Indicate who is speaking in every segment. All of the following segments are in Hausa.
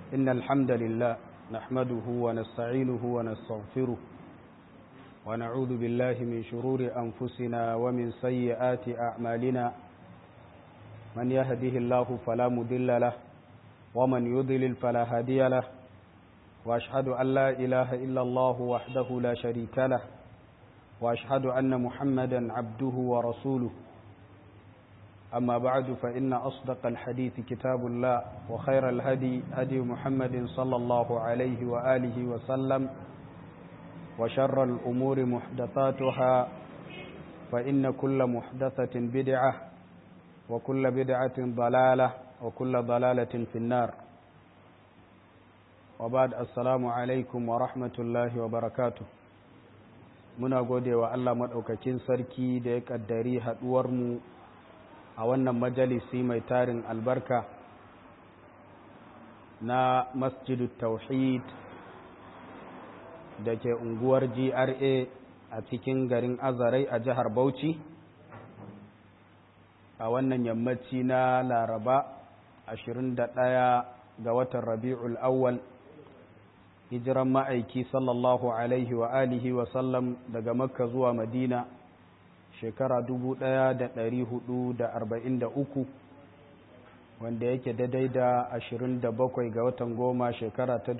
Speaker 1: إن الحمد لله نحمده ونستعينه ونستغفره ونعوذ بالله من شرور أنفسنا ومن سيئات أعمالنا من يهده الله فلا مضل له ومن يضلل فلا هادي له وأشهد أن لا إله إلا الله وحده لا شريك له وأشهد أن محمدا عبده ورسوله أما بعد فإن أصدق الحديث كتاب الله وخير الهدي هدي محمد صلى الله عليه وآله وسلم وشر الأمور محدثاتها فإن كل محدثة بدعة وكل بدعة ضلالة وكل ضلالة في النار وبعد السلام عليكم ورحمة الله وبركاته muna gode wa Allah maɗaukakin sarki da ya ƙaddari haɗuwarmu a wannan majalisi mai tarin albarka na masjidu tauhid da ke unguwar GRA a cikin garin Azarai a jihar Bauchi a wannan yammaci na Laraba 21 ga watan Rabi'ul Awwal hijiran ma'aiki sallallahu alaihi wa alihi wa sallam daga Makka zuwa Madina shekara 1443 wanda yake daidai da 27 ga watan goma shekara ta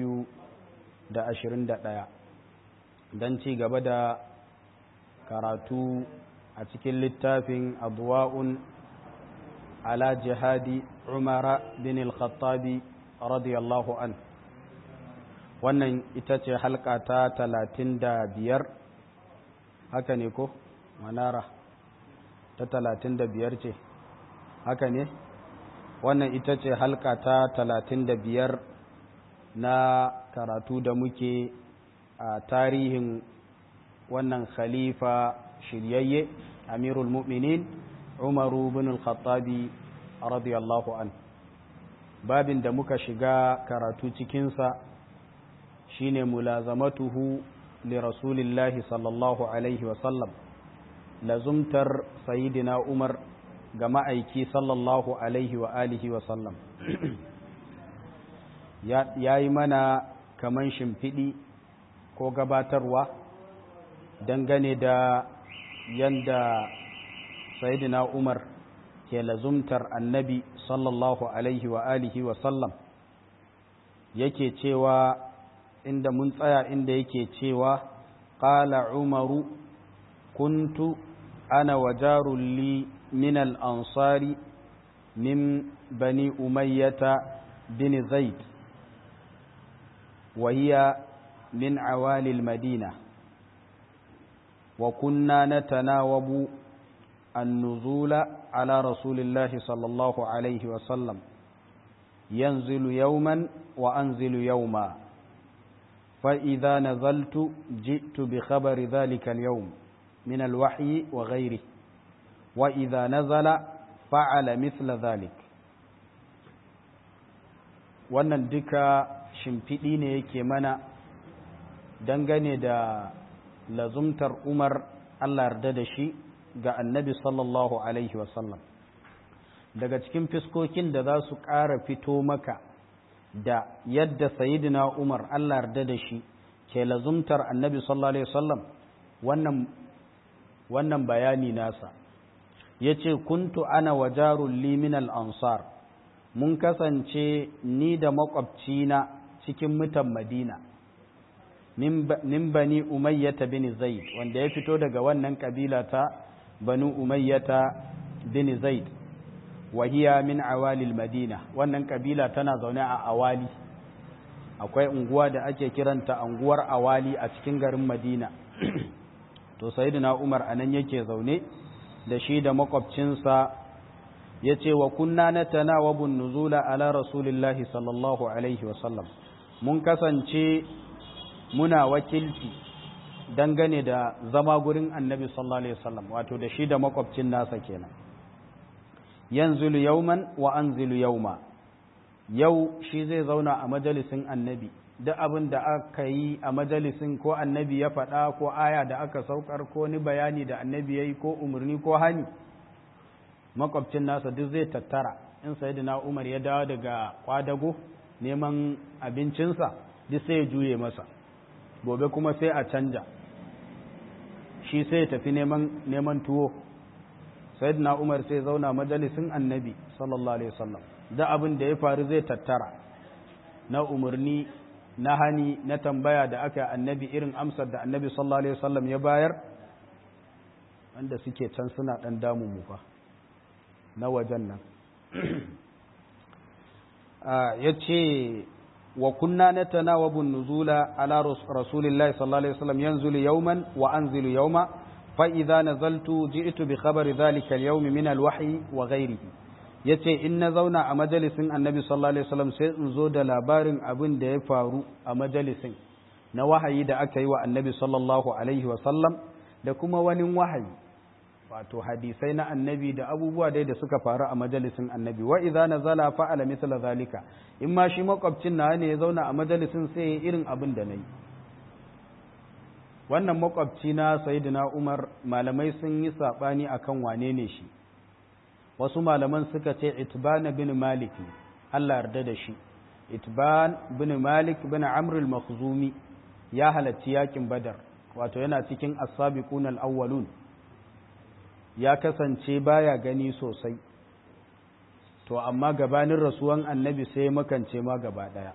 Speaker 1: 2021 don ci gaba da karatu a cikin littafin abuwa'un ala jihadi umara bin al-khattabi radiyallahu an wannan ita ce halka ta 35 haka ne ko? manara ta talatin da biyar ce haka ne wannan ita ce halka ta talatin da biyar na karatu da muke a tarihin wannan khalifa shiryayye amirul mu'minin umaru bin al-khattabi radiyallahu an babin da muka shiga karatu cikinsa shine mulazamatuhu li rasulillahi sallallahu alaihi wasallam lazumtar sayidina umar ga ma'aiki sallallahu alaihi wa alihi wa sallam ya yi mana kaman shimfiɗi ko gabatarwa dangane da yanda sayidina umar ke lazumtar annabi sallallahu alaihi wa alihi wa sallam yake cewa inda mun tsaya inda yake cewa ƙala umaru kuntu أنا وجار لي من الأنصار من بني أمية بن زيد وهي من عوالي المدينة وكنا نتناوب النزول على رسول الله صلى الله عليه وسلم ينزل يوما وأنزل يوما فإذا نزلت جئت بخبر ذلك اليوم من الوحي وغيره وإذا نزل فعل مثل ذلك wannan duka shimfiɗi ne yake mana dangane da lazumtar umar Allah yarda da shi ga annabi sallallahu alaihi wasallam daga cikin fiskokin da za su ƙara fito maka da yadda sayidina umar Allah yarda da shi ke lazumtar annabi sallallahu alaihi wasallam wannan wannan bayani nasa ya ce kuntu ana wa jarun liminal ansar mun kasance ni da makwabcina cikin mutan madina min bani umayyata bin zaid wanda ya fito daga wannan kabila ta banu umayyata bin zaid wahiya min awalil madina wannan kabila tana zaune a awali akwai unguwa da ake kiranta unguwar awali a cikin garin madina to sayyidina umar anan yake zaune da shi da makwabcinsa ya ce wa kunna na tanawabun nuzula ala rasulillahi sallallahu alaihi wasallam mun kasance muna wakilci dangane da zama gurin annabi sallallahu alaihi wasallam wato da shi da makwabcin nasa kenan yanzilu yauman wa anzilu yauma yau shi zai zauna a majalisin annabi duk abin da aka yi a majalisin ko annabi ya faɗa ko aya da aka saukar ko ni bayani da annabi ya yi ko umarni ko hani makwabcin nasa duk zai tattara in sayyidina umar ya dawo daga kwadago neman abincinsa duk sai ya juye masa gobe kuma sai a canja shi sai ya tafi neman neman tuwo sayyidina umar sai zauna majalisin annabi sallallahu alaihi wasallam da abin da ya faru zai tattara na umarni na hani na tambaya da aka annabi irin amsar da annabi sallallahu alaihi wasallam ya bayar wanda suke can suna dan damun mu fa na wajen nan ya ce wa kunna na tanawabun nuzula ala rasulillahi sallallahu alaihi wasallam yanzulu yawman wa anzilu yawma fa idza nazaltu ji'tu bi khabari dhalika al-yawm min al-wahyi wa ghayrihi yace in na zauna a majalisin annabi sallallahu alaihi wasallam sai in zo da labarin abin da ya faru a majalisin na wahayi da aka yi wa annabi sallallahu alaihi wasallam da kuma wani wahayi wato hadisai na annabi da abubuwa dai da suka faru a majalisin annabi wa idza nazala fa'ala mithla zalika in ma shi makwabcin na ne ya zauna a majalisin sai ya irin abin da nayi wannan makwabci na sayyidina Umar malamai sun yi sabani akan wane ne shi wasu malaman suka ce Itban bin Malik Allah yarda da shi Itban bin Malik bin Amr al-Makhzumi ya halacci yakin Badar wato yana cikin as-sabiqun al-awwalun ya kasance baya gani sosai to amma gabanin rasuwan annabi sai makance ma gaba daya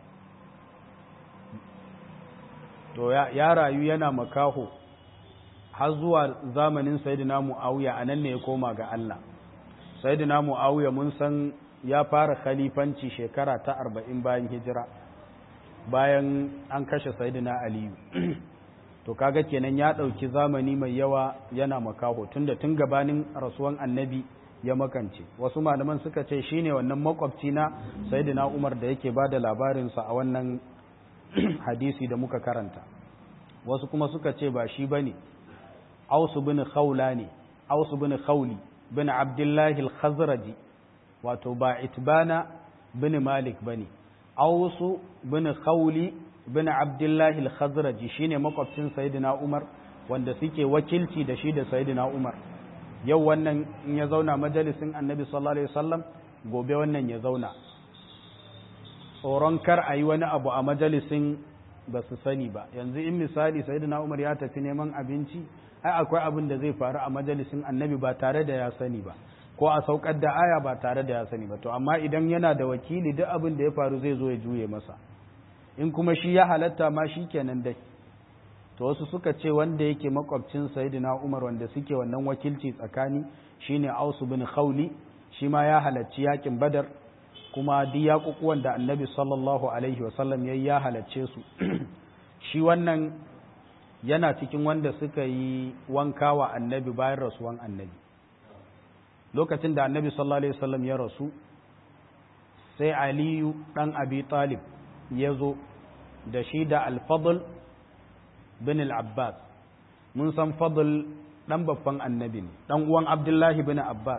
Speaker 1: to ya rayu yana makaho har zuwa zamanin sayyidina muawiya anan ne ya koma ga Allah sayyidina muawiya mun san ya fara khalifanci shekara ta 40 bayan hijira bayan an kashe sayyidina aliyu to kaga kenan ya ɗauki zamani mai yawa yana makaho tunda tun gabanin rasuwan annabi ya makance wasu malaman suka ce shine wannan makwabci na sayyidina Umar da yake bada labarinsa a wannan hadisi da muka karanta wasu kuma suka ce ba shi bane Aus bin Khawla ne Aus bin Khawli bin Abdullah al-Khazraji wato ba Itbana bin Malik bane Aus bin Khawli bin Abdullah al-Khazraji shine makwabcin Sayyidina Umar wanda suke wakilci da shi da Sayyidina Umar yau wannan in ya zauna majalisin Annabi sallallahu alaihi wasallam gobe wannan ya zauna tsoron kar a yi wani abu a majalisin ba su sani ba yanzu in misali Sayyidina Umar ya tafi neman abinci ai akwai abin da zai faru a majalisin Annabi ba tare da ya sani ba ko a saukar da aya ba tare da ya sani ba to amma idan yana da wakili duk abin da ya faru zai zo ya juye masa in kuma shi ya halatta ma shi kenan dai to wasu suka ce wanda yake makwabcin sayyidina Umar wanda suke wannan wakilci tsakani shine Aus bin Khawli shi ma ya halacci yakin Badar kuma duk yakukuwan da Annabi sallallahu alaihi wasallam yayi ya halacce su shi wannan yana cikin wanda suka yi wanka wa Annabi bayan rasuwan Annabi lokacin da Annabi sallallahu alaihi wasallam ya rasu sai Aliyu dan Abi Talib ya zo da shi da alfadl bin al'abbas mun san fadl ɗan babban annabi ne ɗan uwan abdullahi bin abbas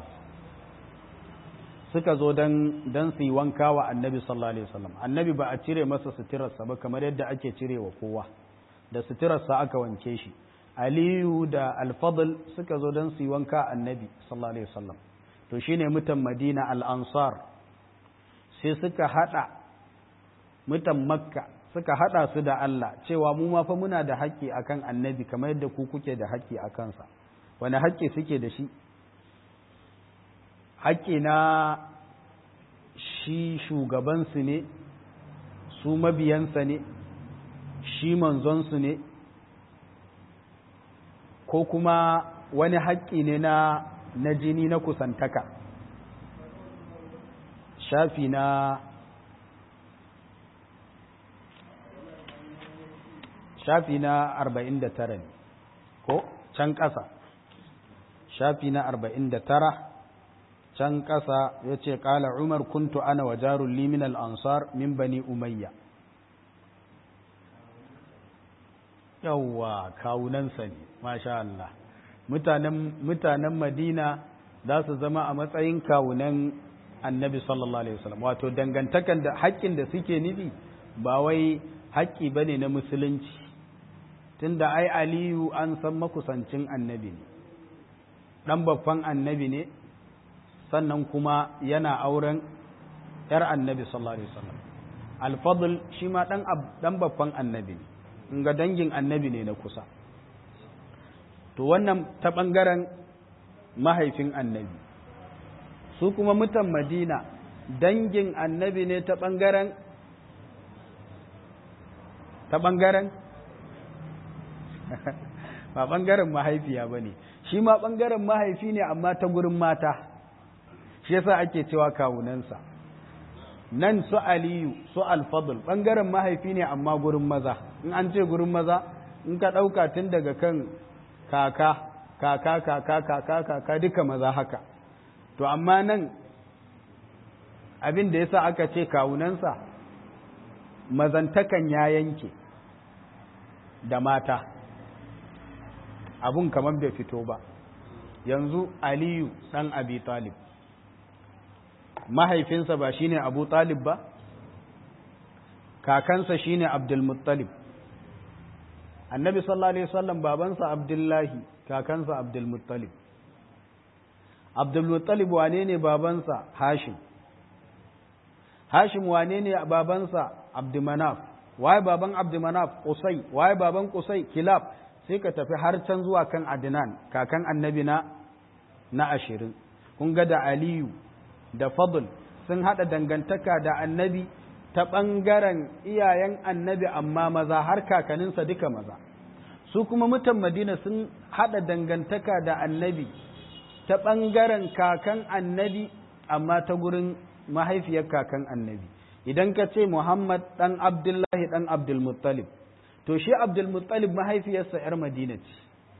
Speaker 1: suka zo don su yi wanka wa annabi sallallahu alaihi wasallam annabi ba a cire masa suturarsa ba kamar yadda ake cire wa kowa da suturarsa aka wanke shi aliyu da alfadl suka zo don su yi wanka annabi sallallahu alaihi wasallam to shine mutan madina al-ansar sai suka hada mutan makka suka hada su da Allah cewa mu ma fa muna da haƙƙi akan annabi kamar yadda ku kuke da haƙƙi a kansa wani haƙƙi suke da shi haƙƙi na shi shugabansu ne su mabiyansa ne shi manzonsu ne ko kuma wani haƙƙi ne na na jini na kusantaka shafi na shafi na arba'in da tara ne ko can ƙasa shafi na arba'in da tara can ƙasa ya ce ƙala umar kuntu ana wa jarun limin al'ansar min bani umayya yawwa kawunansa ne masha Allah mutanen madina za su zama a matsayin kawunan annabi sallallahu alaihi wasallam wato dangantakan da haƙƙin da suke nufi ba wai haƙƙi ba ne na musulunci tunda ai aliyu an san makusancin annabi ne ɗan babban annabi ne sannan kuma yana auren ‘yar annabi sallallahu alaihi wasallam alfadl shi ma ɗan babban annabi ne in ga dangin annabi ne na kusa to wannan ta ɓangaren mahaifin annabi su kuma mutan madina dangin annabi ne ta ɓangaren ta ɓangaren ba ɓangaren mahaifiya ba ne shi ma ɓangaren mahaifi ne amma ta gurin mata shi yasa ake cewa kawunansa nan su aliyu su alfadul ɓangaren mahaifi ne amma gurin maza in an ce gurin maza in ka ɗauka tun daga kan kaka kaka kaka kaka kaka duka maza haka to amma nan abin da yasa aka ce kawunansa mazantakan ya yanke da mata abun kamar bai fito ba yanzu aliyu ɗan abi talib mahaifinsa ba shine abu talib ba kakansa shine abdulmuttalib annabi sallallahu alaihi wasallam babansa abdullahi kakansa abdulmuttalib abdulmuttalib wane ne babansa hashim hashim wane ne babansa abdumanaf waye baban abdumanaf qusay waye baban qusay kilab sai ka tafi har can zuwa kan adnan kakan annabi na na ashirin kun ga da aliyu da fadl sun haɗa dangantaka da annabi ta ɓangaren iyayen annabi amma maza har kakaninsa duka maza su kuma mutan madina sun haɗa dangantaka da annabi ta ɓangaren kakan annabi amma ta gurin mahaifiyar kakan annabi idan ka ce muhammad ɗan abdullahi ɗan abdulmuttalib to shi abdulmuttalib mahaifiyarsa 'yar madina ce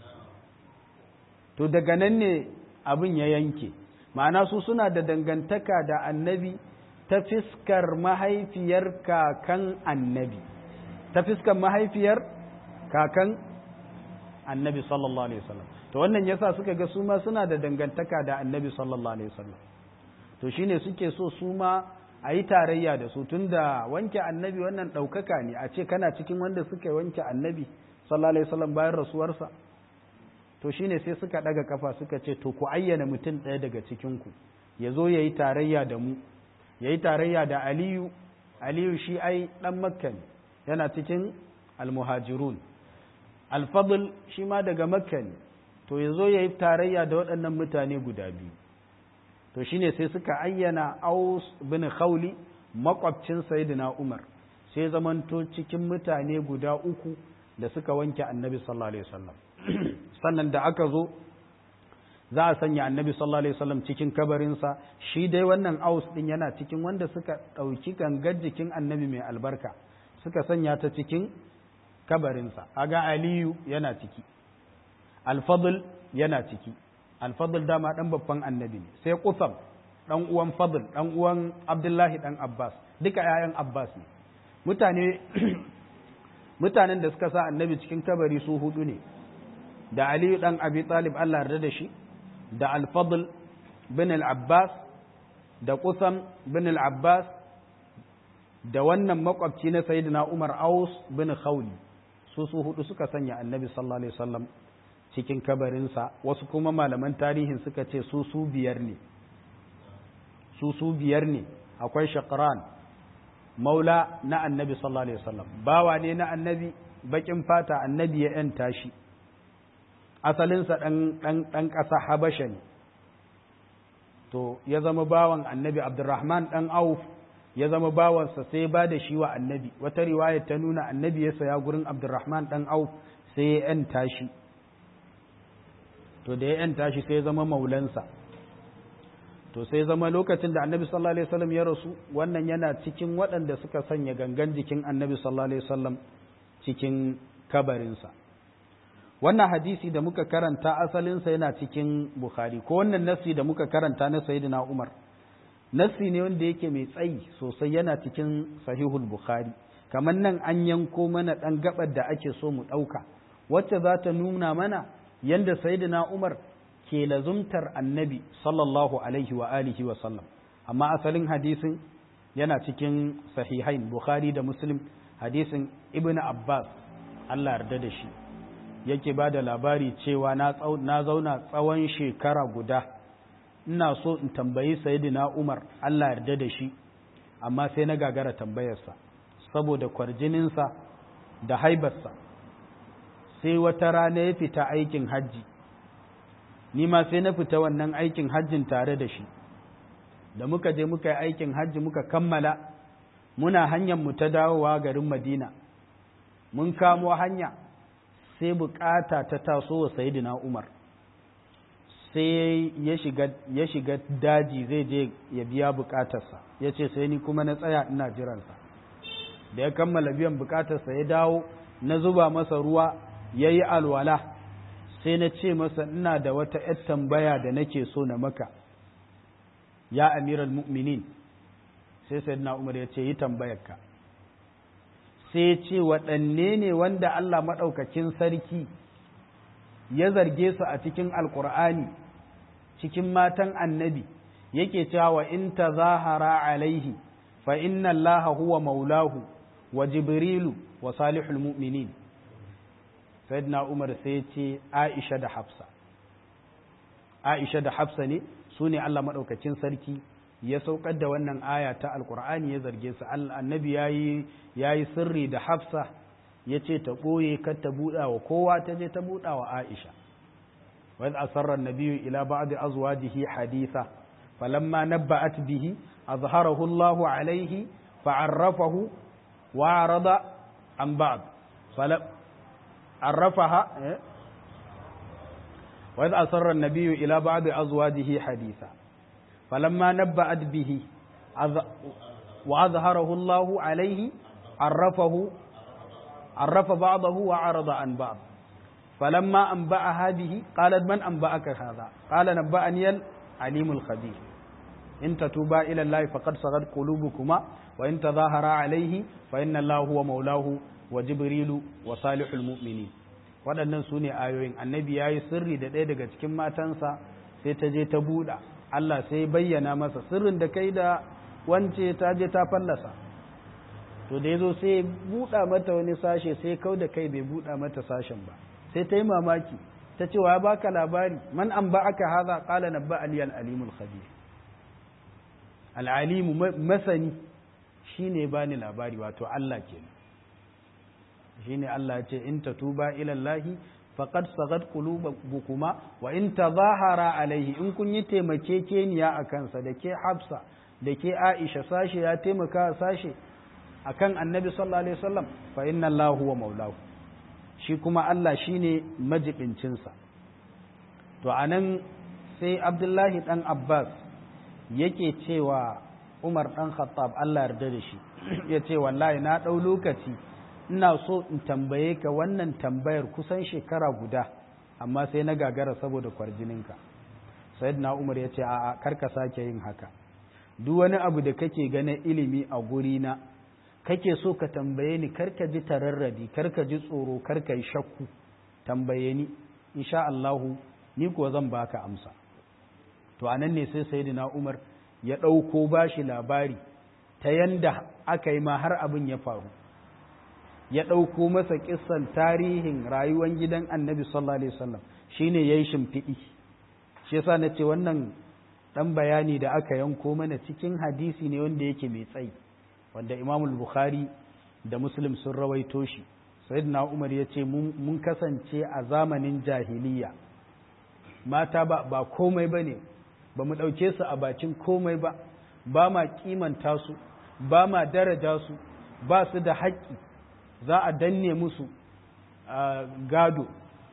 Speaker 1: to daga nan ne abin ya yanke ma'ana su suna da dangantaka da annabi ta fiskar mahaifiyar kakan annabi ta fiskar mahaifiyar kakan annabi sallallahu alaihi wasallam to wannan yasa suka ga su ma suna da dangantaka da annabi sallallahu alaihi wasallam to shine suke so su ma a yi tarayya da su tunda wanke annabi wannan ɗaukaka ne a ce kana cikin wanda suka wanke annabi sallallahu alaihi wasallam bayan rasuwarsa to shine sai suka ɗaga kafa suka ce to ku ayyana mutum ɗaya daga cikinku ya zo ya yi tarayya da mu ya yi tarayya da aliyu aliyu shi ai ɗan makka ne yana cikin almuhajirun alfadl shi ma daga makka ne to ya zo ya yi tarayya da waɗannan mutane guda biyu to shine sai suka ayyana aus bin khawli makwabcin sayyidina umar sai zamanto cikin mutane guda uku da suka wanke annabi sallallahu alaihi wasallam sannan da aka zo za a sanya annabi sallallahu alaihi wasallam cikin kabarinsa shi dai wannan aus din yana cikin wanda suka ɗauki gangar jikin annabi mai albarka suka sanya ta cikin kabarinsa aga aliyu yana ciki alfadl yana ciki alfadl dama dan babban annabi ne sai qusam dan uwan fadl dan uwan abdullahi dan abbas duka yayan abbas ne mutane mutanen da suka sa annabi cikin kabari su hudu ne da aliyu dan abi talib Allah yarda da shi da alfadl bin al-abbas da qusam bin al-abbas da wannan makwabci na sayyidina umar aus bin khawli su su hudu suka sanya annabi sallallahu alaihi wasallam cikin kabarinsa wasu kuma malaman tarihin suka ce su su biyar ne su su biyar ne akwai shaqran maula na annabi sallallahu alaihi wasallam bawa ne na annabi bakin fata annabi ya yanta shi asalinsa dan dan dan ƙasa habasha ne to ya zama bawan annabi abdurrahman dan auf ya zama bawansa sai ba da shi wa annabi wata riwaya ta nuna annabi ya saya gurin abdurrahman dan auf sai ya yanta shi to da ya yanta shi sai ya zama maulansa to sai zama lokacin da annabi sallallahu alaihi wasallam ya rasu wannan yana cikin waɗanda suka sanya gangan jikin annabi sallallahu alaihi wasallam cikin kabarinsa wannan hadisi da muka karanta asalinsa yana cikin bukhari ko wannan nasi da muka karanta na sayyidina umar nasi ne wanda yake mai tsayi sosai yana cikin sahihul bukhari kamar nan an yanko mana ɗan gabar da ake so mu ɗauka wacce za ta nuna mana yanda sayyidina umar ke lazumtar annabi sallallahu alaihi wa alihi wa sallam amma asalin hadisin yana cikin sahihain bukhari da muslim hadisin ibn abbas allah yarda da shi yake ba da labari cewa na zauna tsawon shekara guda ina so in tambayi sayyidina umar allah yarda da shi amma sai na gagara tambayarsa saboda kwarjininsa da haibarsa sai wata rana ya fita aikin hajji ni ma sai na fita wannan aikin hajjin tare da shi da muka je muka yi aikin hajji muka kammala muna hanyar mu ta dawowa garin madina mun kamo hanya sai bukata ta taso wa sayidina umar sai ya shiga daji zai je ya biya bukatarsa ya ce sai ni kuma na tsaya ina jiransa da ya kammala biyan bukatarsa ya dawo na zuba masa ruwa ya yi alwala sai na ce masa ina da wata ‘yar tambaya da nake so na maka ya amiral mu'minin sai sayyidina umar ya ce yi tambayarka sai ce waɗanne ne wanda Allah maɗaukakin sarki ya zarge su a cikin alkur'ani cikin matan annabi yake cewa wa in ta zahara alaihi fa inna allaha huwa maulahu wa jibrilu wa salihul mu'minin sayyidina umar sai ce aisha da hafsa aisha da hafsa ne su ne Allah maɗaukakin sarki ya saukar da wannan aya ta alkur'ani ya zarge su annabi ya yi sirri da hafsa ya ce ta ɓoye kar ta buɗa wa kowa ta je ta buɗa wa aisha wani asarar nabiyu ila ba'di azwajihi haditha falamma nabba'at bihi azharahu Allah alaihi fa'arrafahu wa arada an ba'd عرفها وإذ أسر النبي إلى بعض أزواجه حديثا فلما نبأت به وأظهره الله عليه عرفه عرف بعضه وعرض عن بعض فلما أنبأها به قالت من أنبأك هذا قال نبأني العليم الخبير إن تتوبا إلى الله فقد صغت قلوبكما وإن تظاهرا عليه فإن الله هو مولاه wa jibrilu wa salihul mu'mini waɗannan su ne ayoyin annabi ya yi sirri da ɗaya daga cikin matansa sai ta je ta buɗa Allah sai bayyana masa sirrin da kai da wance ta je ta fallasa to da ya zo sai buɗa mata wani sashe sai kau da kai bai buɗa mata sashen ba sai ta yi mamaki ta ce wa ya baka labari man an ba aka haza ƙala na ba aliyal alimul khabir al'alimu masani shine bani labari wato Allah kenan shine Allah ya ce in tatuba ila Allah faqad sagat qulubukuma wa in tazahara alaihi in kun yi taimakekeniya a kansa da ke Hafsa da ke Aisha sashe ya taimaka sashe akan Annabi sallallahu alaihi wasallam fa inna Allah huwa maulahu shi kuma Allah shine majibincin sa to anan sai Abdullahi dan Abbas yake cewa Umar dan Khattab Allah yarda da shi ya ce wallahi na dau lokaci ina so in tambaye ka wannan tambayar kusan shekara guda amma sai na gagara saboda kwarjininka sayyidina umar ya ce a'a karka sake yin haka duk wani abu da kake ganin ilimi a gurina kake so ka tambaye ni karka ji tararradi karka ji tsoro karka yi shakku tambaye ni insha Allahu ni kuwa zan baka amsa to anan ne sai sayyidina umar ya ɗauko bashi labari ta yanda aka yi ma har abin ya faru ya ɗauko masa ƙisan tarihin rayuwar gidan annabi sallallahu alaihi wasallam shine yayi shimfiɗi shi yasa na ce wannan ɗan bayani da aka yanko mana cikin hadisi ne wanda yake mai tsayi wanda imamul bukhari da muslim sun rawaito shi sayyidina umar ya ce mun kasance a zamanin jahiliya mata ba, ba komai ba ne ba mu ɗauke su a bakin komai ba ba ma kimanta su ba ma daraja su ba su da haƙƙi za a danne musu gado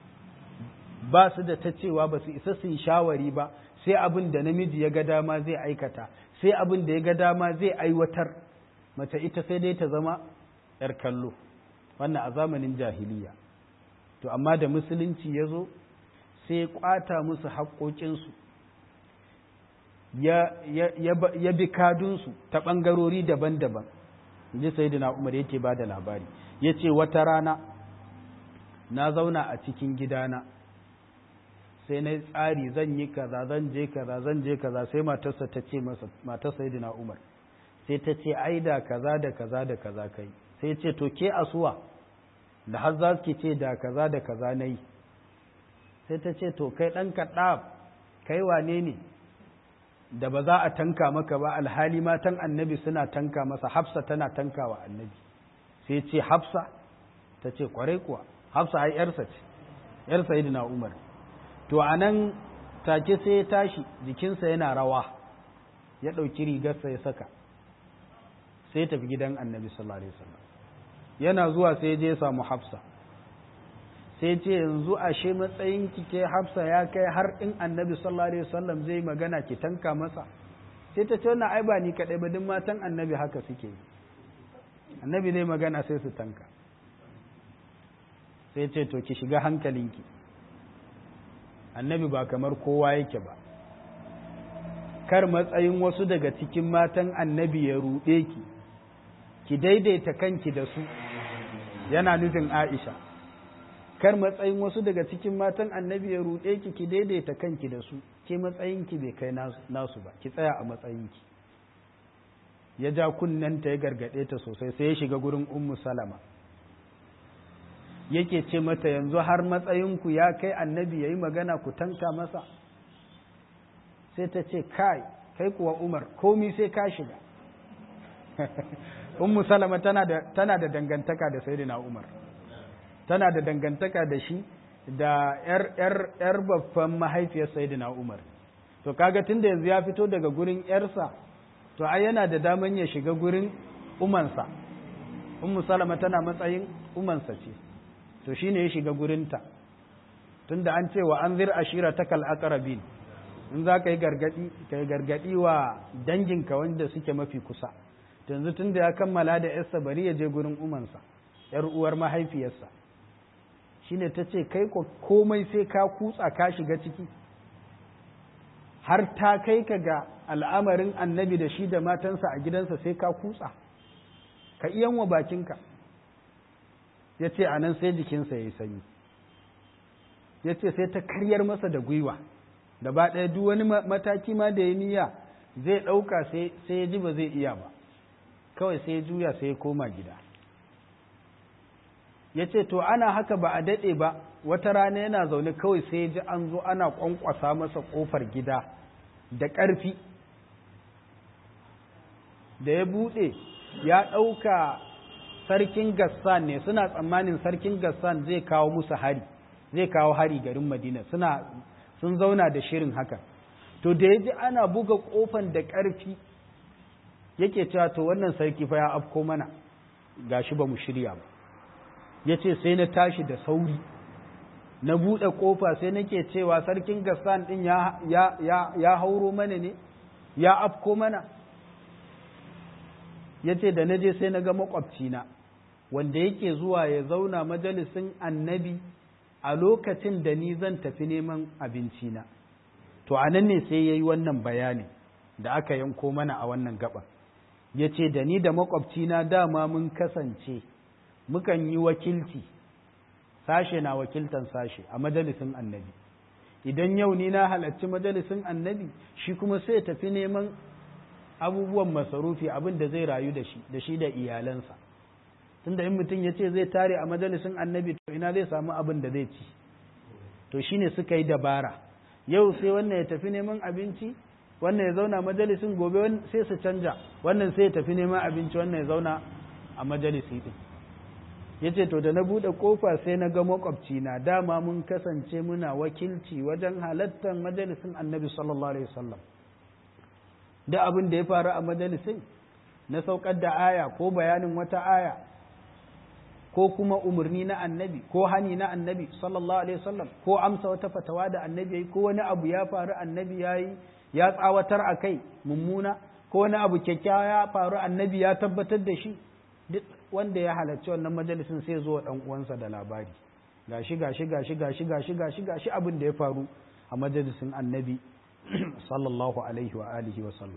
Speaker 1: ba su da ta cewa ba su isa su yi shawari ba sai abin da namiji ya ga dama zai aikata sai abin da ya ga dama zai aiwatar mace ita sai dai ta zama ‘yar kallo wannan a zamanin jahiliya to amma da musulunci ya zo sai ya kwata musu haƙoƙinsu ya bi kadunsu ta ɓangarori daban-daban ji sai da umar yake ba da labari ya ce wata rana na zauna a cikin gidana sai na tsari zan yi kaza zan je kaza zan je kaza sai matarsa ta ce masa matar sayyidina Umar sai ta ce ai da kaza da kaza da kaza kai sai ce to ke asuwa da har za ki ce da kaza da kaza nayi sai ta ce to kai dan kaɗa kai wane ne da ba za a tanka maka ba alhali matan annabi suna tanka masa hafsa tana tanka wa annabi sai ce hafsa ta ce kwarai kuwa hafsa ai yarsa ce yar sayyidina umar to anan take sai ya tashi jikinsa yana rawa ya ɗauki rigarsa ya saka sai tafi gidan annabi sallallahu alaihi wasallam yana zuwa sai je ya samu hafsa sai ce yanzu ashe matsayin ki ke hafsa ya kai har in annabi sallallahu alaihi wasallam zai magana ki tanka masa sai ta ce wannan ai ba ni kadai ba duk matan annabi haka suke yi annabi zai magana sai su tanka sai ce to ki shiga hankalinki annabi ba kamar kowa yake ba kar matsayin wasu daga cikin matan annabi ya ruɗe ki ki daidaita kanki da su yana nufin aisha kar matsayin wasu daga cikin matan annabi ya ruɗe ki ki daidaita kanki da su ke matsayinki bai kai nasu ba ki tsaya a matsayinki ya ja kunnenta ya gargaɗe ta sosai sai ya shiga gurin ummu salama yake ce mata yanzu har matsayinku ya kai annabi ya yi magana ku tanka masa sai ta ce kai kai kuwa umar komi sai ka shiga ummu salama tana da, tana da dangantaka da sayyidina umar tana da dangantaka da shi da yar yar yar babban mahaifiyar sayyidina umar to kaga tunda yanzu ya fito daga gurin yarsa to ai yana da daman ya shiga gurin umansa ummu salama tana matsayin umansa ce to shine ya shiga gurinta tunda an ce wa anzir ashiratakal aqrabin in za ka yi gargadi ka yi gargadi wa danginka wanda suke mafi kusa yanzu tun da ya kammala da yarsa bari ya je gurin umansa yar uwar mahaifiyarsa shine ta ce kai ko komai sai ka kutsa ka shiga ciki har ta kai ka ga al'amarin annabi da shi da matansa a gidansa sai ka kutsa ka iyan wa bakinka ya ce a nan sai jikinsa ya yi sanyi ya ce sai ta karyar masa da gwiwa gaba ɗaya duk wani mataki ma da ya niyya zai ɗauka sai ya ji ba zai iya ba kawai sai ya juya sai ya koma gida ya ce to ana haka ba a daɗe ba wata rana yana zaune kawai sai ya ji an zo ana ƙwanƙwasa masa ƙofar gida da ƙarfi da ya buɗe ya ɗauka sarkin gassan ne suna tsammanin sarkin gassan zai kawo musu hari zai kawo hari garin madina suna sun zauna da shirin haka to da ya ji ana buga kofan da ƙarfi yake cewa to wannan sarki fa ya afko mana gashi ba mu shirya ba ya ce sai na tashi da sauri na buɗe ƙofa sai nake cewa sarkin gassan ɗin ya, ya, ya, ya hauro mana ne ya afko mana ya ce da na je sai na ga makwabcina wanda yake zuwa ya zauna majalisin annabi a lokacin da ni zan tafi neman abincina to a nan ne sai ya yi wannan bayanin da aka yanko mana a wannan gaban ya ce da ni da makwabcina dama mun kasance mukan yi wakilci sashe na wakiltan sashe a majalisin annabi idan yau ni na halarci majalisin annabi shi kuma sai tafi neman abubuwan masarufi abin da zai rayu da shi da shi da iyalansa tunda in mutum ya ce zai tare a majalisin annabi to ina zai samu abin da zai ci to shine suka yi dabara yau sai wannan ya tafi neman abinci wannan ya zauna majalisin gobe sai su canja wannan sai ya tafi neman abinci wannan ya zauna a majalisi din ya ce to da na buɗe ƙofa sai na ga makwabci na dama mun kasance muna wakilci wajen halattar majalisin annabi sallallahu alaihi wasallam da abin da ya faru a majalisin na saukar da aya ko bayanin wata aya ko kuma umarni na annabi ko hani na annabi sallallahu alaihi wasallam ko amsa wata fatawa da annabi yayi ko wani abu ya faru annabi yayi ya tsawatar a kai mummuna ko wani abu kyakkyawa ya faru annabi ya tabbatar da shi duk wanda ya halarci wannan majalisin sai zo dan uwansa da labari gashi gashi gashi gashi gashi gashi gashi abin da ya faru a majalisin annabi sallallahu alaihi wa alihi wa sallam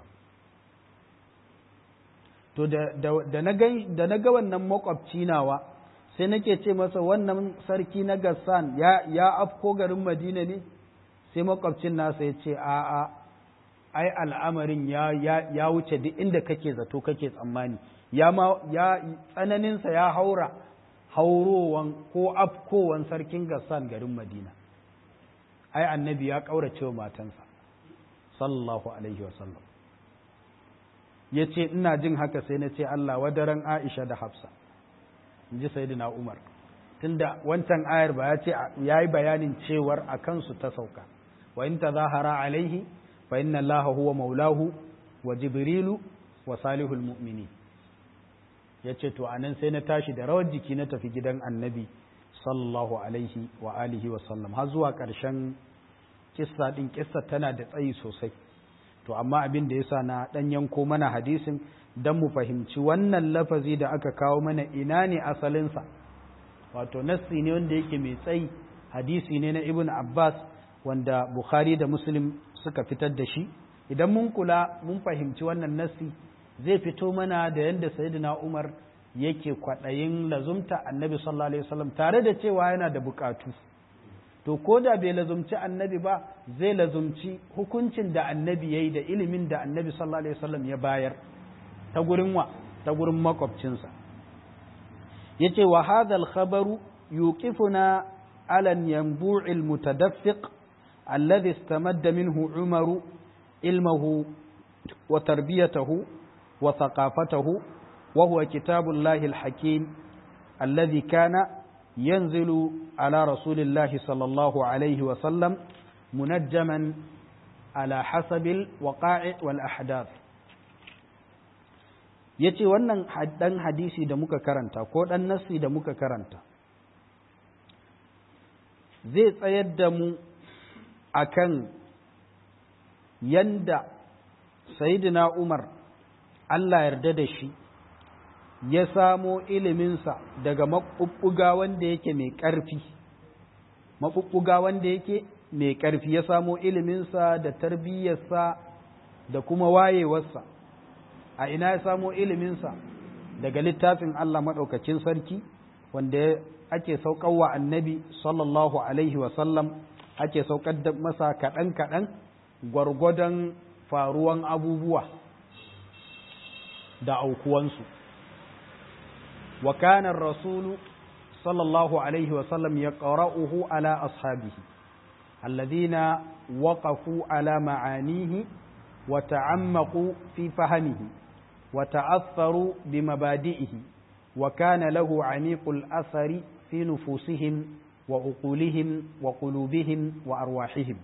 Speaker 1: to da na ga wannan makwabci nawa sai nake ce masa wannan sarki na gassan ya afko garin madina ne sai makwabcin nasa ya ce a'a ai al'amarin ya wuce duk inda kake zato kake tsammani ya tsananinsa ya haura haurowan ko afkowan sarkin gassan garin madina ai annabi ya ƙaurace wa matansa sallallahu alaihi wasallam ya ce ina jin haka sai na ce Allah wadaran Aisha da Hafsa in ji sayyidina umar tunda wancan ayar ba ya ce ya yi bayanin cewar a kansu ta sauka wa in ta zahara alaihi fa inna allaha huwa maulahu wa jibrilu wa salihul mu'mini ya ce to anan sai na tashi da rawar jiki na tafi gidan annabi sallallahu alaihi wa alihi wa sallam har zuwa ƙarshen kissa din kissa tana da tsayi sosai to amma abin da yasa na dan yanko mana hadisin dan mu fahimci wannan lafazi da aka kawo mana ina ne asalinsa wato nassi ne wanda yake mai tsayi hadisi ne na ibn abbas wanda bukhari da muslim suka fitar da shi idan mun kula mun fahimci wannan nassi zai fito mana da yadda sayyidina umar yake kwaɗayin lazumta annabi sallallahu alaihi wasallam tare da cewa yana da bukatu to ko da bai lazumci annabi ba zai lazumci hukuncin da annabi yayi da ilimin da annabi sallallahu alaihi wasallam ya bayar ta gurin wa ta gurin makwabcinsa yace wa hadha al-khabaru yuqifuna ala yanbu'i al-mutadaffiq alladhi istamadda minhu umaru ilmahu wa tarbiyatahu wa thaqafatahu wa huwa kitabullahi al-hakim alladhi kana ينزل على رسول الله صلى الله عليه وسلم منجما على حسب الوقائع والأحداث yace wannan dan hadisi da muka karanta ko dan nassi da muka karanta zai tsayar da mu akan yanda sayyidina Umar Allah yarda da shi ya samo iliminsa daga maɓuɓɓuga wanda yake mai ƙarfi maɓuɓɓuga wanda yake mai ƙarfi ya samo iliminsa da tarbiyyarsa da kuma wayewarsa a ina ya samo iliminsa daga littafin Allah maɗaukacin sarki wanda ake wa annabi sallallahu alaihi wasallam ake saukar da masa kaɗan-kaɗan gwargwadon faruwan abubuwa da aukuwansu وكان الرسول صلى الله عليه وسلم يقرأه على أصحابه الذين وقفوا على معانيه وتعمقوا في فهمه وتأثروا بمبادئه وكان له عميق الأثر في نفوسهم وعقولهم وقلوبهم وأرواحهم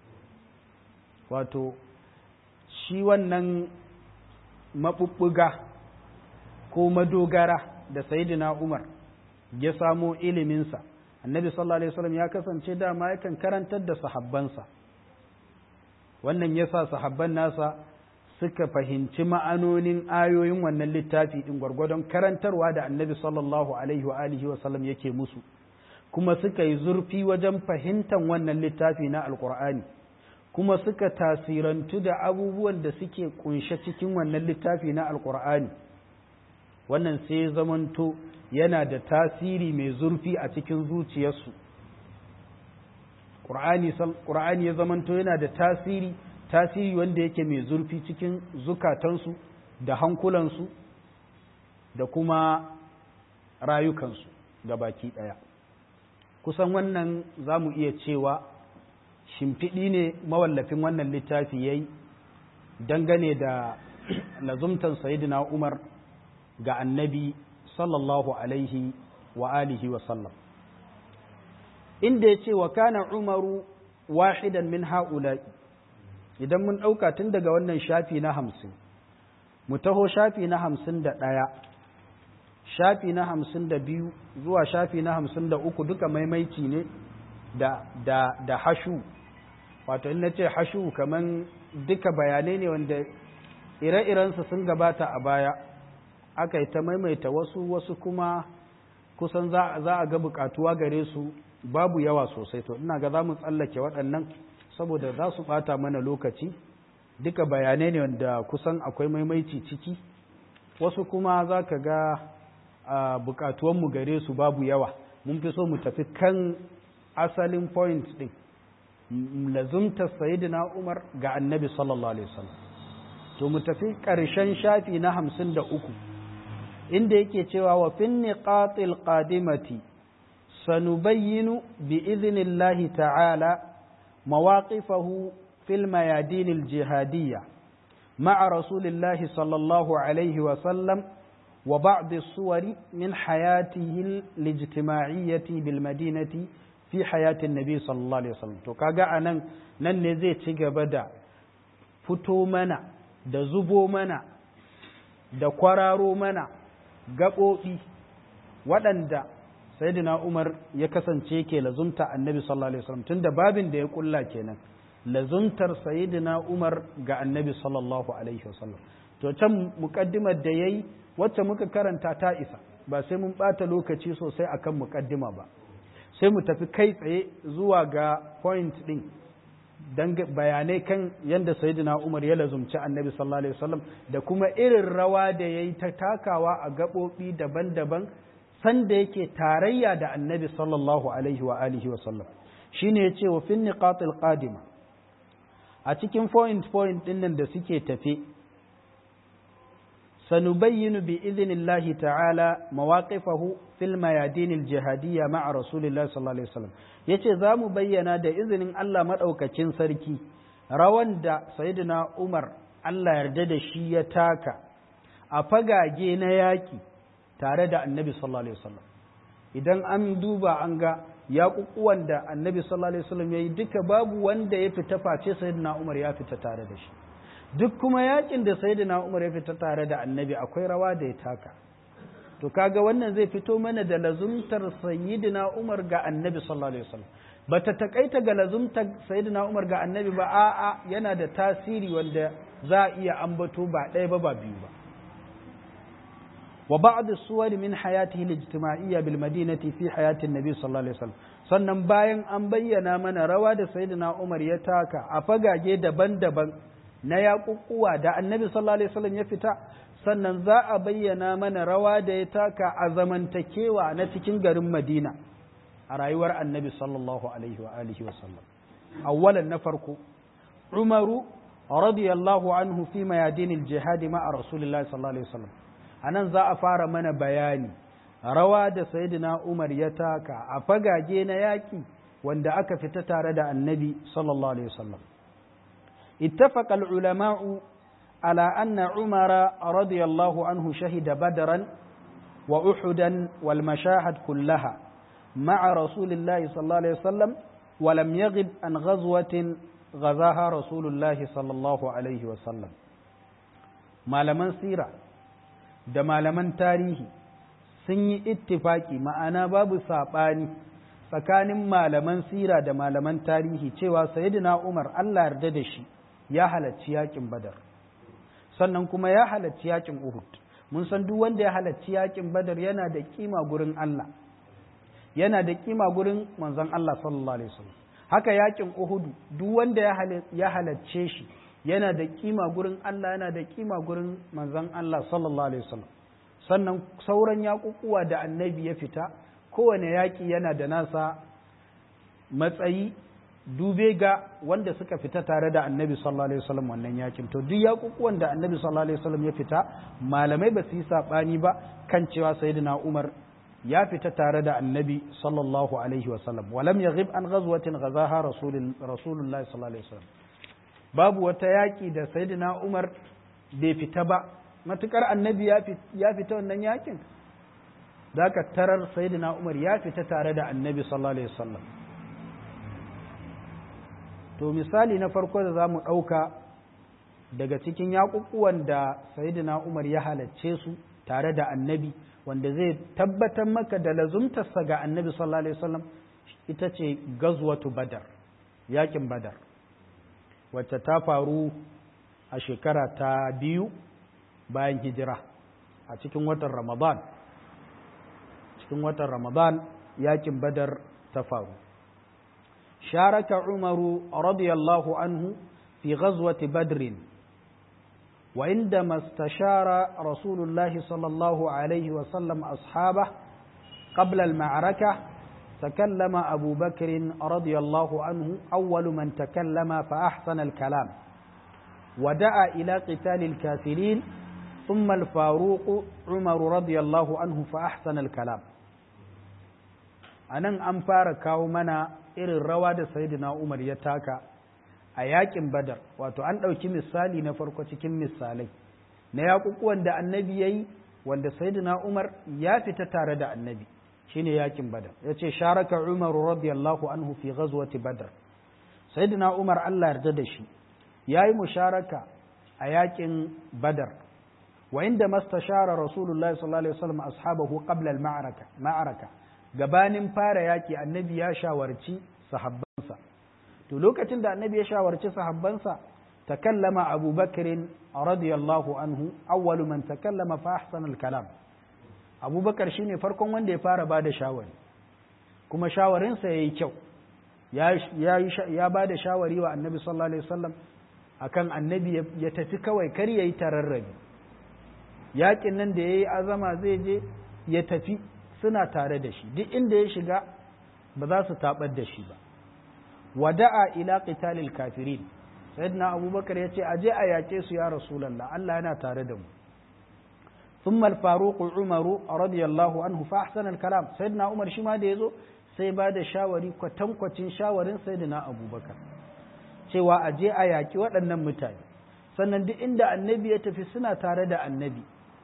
Speaker 1: wato shi wannan maɓuɓɓuga ko madogara da sayidina Umar ya samo iliminsa annabi sallallahu alaihi wasallam ya kasance dama yakan karantar da sahabbansa wannan yasa sahabban nasa suka fahimci ma'anonin ayoyin wannan littafi din gwargwadon karantarwa da annabi sallallahu alaihi wa alihi wasallam yake musu kuma suka yi zurfi wajen fahimtar wannan littafi na alkur'ani kuma suka tasirantu da abubuwan da suke kunshe cikin wannan littafi na alkur'ani wannan sai zamanto yana da tasiri mai zurfi a cikin zuciyarsu ƙur'ani ya zamanto yana da tasiri tasiri wanda yake mai zurfi cikin zukatansu da hankulansu da kuma rayukansu da baki ɗaya kusan wannan za mu iya cewa shimfiɗi ne mawallafin wannan littafi ya yi dangane da lazumtan sayidina umar ga annabi sallallahu alaihi wa alihi wa sallam inda ya ce wa kana umaru wahidan min ha'ula'i idan mun ɗauka tun daga wannan shafi na hamsin mu taho shafi na hamsin da ɗaya shafi na hamsin da biyu zuwa shafi na hamsin da uku duka maimaici ne da, da, da hashu wato in na ce hashu kaman duka bayanai ne wanda ire-irensu sun gabata a baya aka yi ta maimaita wasu wasu kuma kusan za a ga bukatuwa gare su babu yawa sosai to ina ga za mu tsallake waɗannan saboda za su ɓata mana lokaci duka bayanai ne wanda kusan akwai maimaici ciki wasu kuma za ka ga bukatuwanmu gare su babu yawa mun fi so mu tafi kan asalin point ɗin lazumtar sayidina umar ga annabi sallallahu alaihi wasallam to mu tafi ƙarshen shafi na hamsin da uku inda yake cewa wa fin niqatil qadimati sanubayyinu bi idhnillahi ta'ala mawaqifahu fil mayadin al jihadiyya ma'a rasulillahi sallallahu alaihi wa sallam wa ba'd as-suwari min hayatihi al-ijtima'iyyati bil madinati fi hayatin nabi sallallahu alaihi wasallam to kaga anan nan ne zai ci gaba da fito mana da zubo mana da kwararo mana gaɓoɓi waɗanda sayyidina Umar ya kasance ke lazumta annabi sallallahu alaihi wasallam tunda babin da ya kulla kenan lazumtar sayyidina Umar ga annabi sallallahu alaihi wasallam to can muqaddimar da yayi wacce muka karanta ta isa ba sai mun bata lokaci sosai akan muqaddima ba sai mu tafi kai tsaye zuwa ga point din dan bayanai kan yadda sayyidina Umar ya lazumci annabi sallallahu alaihi wasallam da kuma irin rawa da yayi ta takawa a gaɓoɓi daban-daban sanda yake tarayya da annabi sallallahu alaihi wa alihi wa sallam shine yace wa fin niqatil qadima a cikin point point din nan da suke tafe sanubayyinu bi idhnillahi ta'ala mawaqifahu fil mayadin al jihadiyya ma'a rasulillahi sallallahu alaihi wasallam yace zamu bayyana da izinin Allah madaukakin sarki rawan da sayyidina Umar Allah yarda da shi ya taka a fagage na yaki tare da annabi sallallahu alaihi wasallam idan an duba an ga yaƙuƙuwan da annabi sallallahu alaihi wasallam yayi duka babu wanda ya fita face sayyidina Umar ya fita tare da shi duk kuma yakin da sayyidina Umar ya fita tare da annabi akwai rawa da ya taka to kaga wannan zai fito mana da lazumtar sayyidina Umar ga annabi sallallahu alaihi wasallam bata takaita ga lazumtar sayyidina Umar ga annabi ba a'a yana da tasiri wanda za a iya ambato ba ɗaya ba ba biyu ba وبعض الصور من حياته الاجتماعية بالمدينة في حياة النبي صلى الله عليه وسلم sannan bayan an bayyana mana rawa da sayyidina Umar ya taka a fagage daban-daban na yaƙuƙuwa da annabi sallallahu alaihi wasallam ya fita sannan za a bayyana mana rawa da ya taka a zamantakewa na cikin garin Madina a rayuwar annabi sallallahu alaihi wa alihi wasallam awwalan na farko Umaru radiyallahu anhu fi mayadinil jihad ma'a rasulillahi sallallahu alaihi wasallam a nan za a fara mana bayani rawa da sayidina umar ya taka a fagage na yaƙi wanda aka fita tare da annabi sallallahu alaihi wasallam ittafaqa al-ulama'u ala anna umara radiyallahu anhu shahida badran wa uhudan wal mashahad kullaha ma'a rasulillahi sallallahu alaihi wasallam wa lam yaghib an ghazwatin ghazaha rasulullahi sallallahu alaihi wasallam malaman sira da malaman tarihi sun yi ittifaki ma'ana babu saɓani tsakanin malaman sira da malaman tarihi cewa sayyidina Umar Allah yarda da shi ya halarci yakin Badar sannan kuma ya halarci yakin Uhud mun san duk wanda ya halarci yakin Badar yana da kima gurin Allah yana da kima gurin manzon Allah sallallahu alaihi wasallam haka yakin Uhud duk wanda ya halarce shi yana da kima gurin Allah yana da kima gurin manzon Allah sallallahu alaihi wasallam sannan sauran yaƙuƙuwa da annabi ya fita kowane yaƙi yana da nasa matsayi dube ga wanda suka fita tare da annabi sallallahu alaihi wasallam wannan yakin to duk yaƙuƙuwan da annabi sallallahu alaihi wasallam ya fita malamai ba su yi saɓani ba kan cewa sayyidina Umar ya fita tare da annabi sallallahu alaihi wasallam walam yaghib an ghazwatin ghazaha rasulullahi sallallahu alaihi wasallam babu wata yaƙi da sayyidina Umar bai fita ba matukar annabi ya fita wannan yakin zaka tarar sayyidina Umar ya fita tare da annabi sallallahu alaihi wasallam to misali na farko da zamu ɗauka daga cikin yaƙuƙuwan da sayyidina Umar ya halacce su tare da annabi wanda zai tabbatar maka da lazumtarsa ga annabi sallallahu alaihi wasallam ita ce gazwatu badar yakin badar wacce ta faru a shekara ta biyu bayan hijira a cikin watan ramadan cikin watan ramadan yakin badar ta faru sharaka umaru radiyallahu anhu fi ghazwati badrin وعندما استشار رسول الله صلى الله عليه وسلم أصحابه قبل المعركة تكلم أبو بكر رضي الله عنه أول من تكلم فأحسن الكلام ودعا إلى قتال الكافرين ثم الفاروق عمر رضي الله عنه فأحسن الكلام anan an fara kawo mana irin rawa da sayyidina Umar ya taka a yakin Badar wato an ɗauki misali na farko cikin misalai na yaƙuƙuwan da annabi ya yi wanda sayyidina Umar ya fita tare da annabi shine yakin badar yace sharaka Umar radiyallahu anhu fi ghazwati badr sayyidina Umar Allah yarda da shi yayi musharaka a yakin badar wa inda mastashara rasulullahi sallallahu alaihi wasallam ashabahu qabla al-ma'araka ma'araka gabanin fara yaki annabi ya shawarci sahabbansa to lokacin da annabi ya shawarci sahabbansa takallama Abu Bakr radiyallahu anhu awwalu man takallama fa ahsana al-kalam Abu Bakar shine farkon wanda ya fara bada shawari kuma shawarinsa yayi kyau ya ya ya bada shawari wa annabi sallallahu alaihi wasallam akan annabi ya tafi kawai kar yayi tararrabi yakin nan da yayi azama zai je ya tafi suna tare da shi duk inda ya shiga ba za su tabar da shi ba wada'a ila qitalil kafirin sayyidina abubakar ya ce aje a yaƙe su ya rasulallah Allah yana tare da mu ثم الفاروق عمر رضي الله عنه فاحسن الكلام سيدنا عمر shi ma da yazo sai ba da shawari kwatankwacin shawarin sayyidina abubakar cewa aje a yaƙi waɗannan mutane sannan duk inda annabi ya tafi suna tare da annabi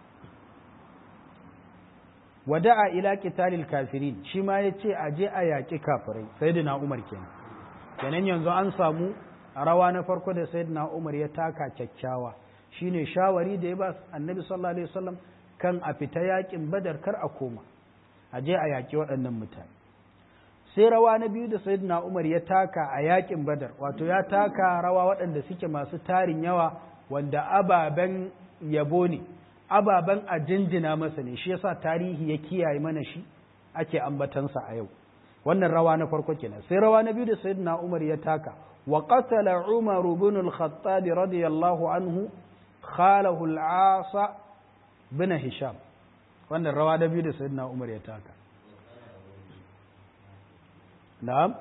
Speaker 1: wada'a ila qitalil kafirin shi ma yace aje a yaƙi kafirai sayyidina umar kenan kenan yanzu an samu rawa na farko da sayyidina Umar ya taka kyakkyawa shine shawari da ya ba annabi sallallahu alaihi wasallam kan a fita yakin badar kar a koma a je a yaki waɗannan mutane sai rawa na biyu da sayyidina Umar ya taka a yakin badar wato ya taka rawa waɗanda suke masu tarin yawa wanda ababen yabo ne ababen a jinjina masa ne shi yasa tarihi ya kiyaye mana shi ake ambatansa a yau wannan rawa na farko kenan sai rawa na biyu da sayyidina Umar ya taka وقتل عمر بن الخطاب رضي الله عنه خاله العاص بن هشام wannan rawa da biyu da sayyidina Umar ya taka na'am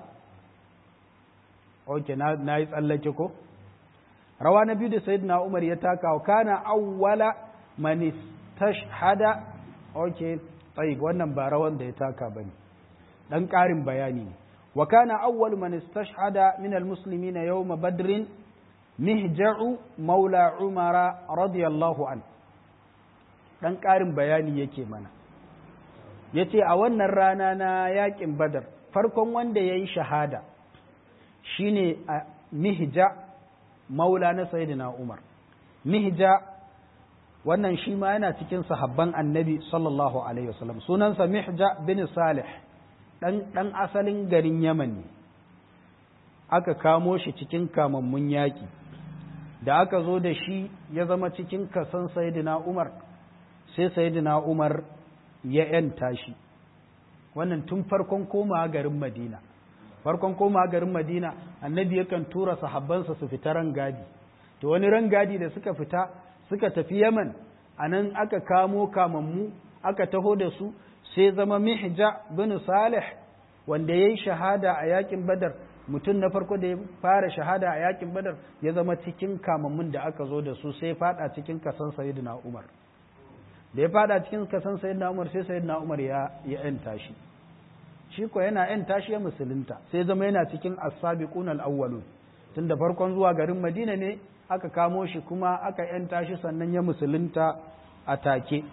Speaker 1: okay na na yi tsallake ko rawa na biyu da sayyidina Umar ya taka wa kana awwala man istashhada okay tayyib wannan ba rawan da ya taka bane dan karin bayani ne وكان أول من استشهد من المسلمين يوم بدر مهجع مولى عمر رضي الله عنه dan ƙarin bayani yake mana ya ce a wannan rana na yaƙin badar farkon wanda ya yi shahada shine a mihja maula na sayidina umar mihja wannan shi ma yana cikin sahabban annabi sallallahu alaihi wasallam sunansa mihja bin salih ɗan asalin garin Yaman ne, aka kamo shi cikin kamammun yaƙi, da aka zo da shi ya zama cikin kasan Sayyidina Umar, sai Sayyidina Umar ya ‘yanta shi, wannan tun farkon koma garin Madina. Farkon koma garin Madina, annabi yakan tura sahabbansa su fita rangadi, to wani rangadi da suka fita suka tafi Yaman, a nan aka kamo kamammu, aka taho da su, sai zama mihja bin salih wanda ya yi shahada a yakin badar mutum na farko da ya fara shahada a yakin badar ya zama cikin kamammun da aka zo da su sai fada cikin kasan sayyidina umar da ya fada cikin kasan sayyidina umar sai sayyidina umar ya ya yanta shi shi ko yana yanta shi ya musulunta sai zama yana cikin as-sabiqun al-awwalun tunda farkon zuwa garin madina ne aka kamo shi kuma aka yanta shi sannan ya musulunta a take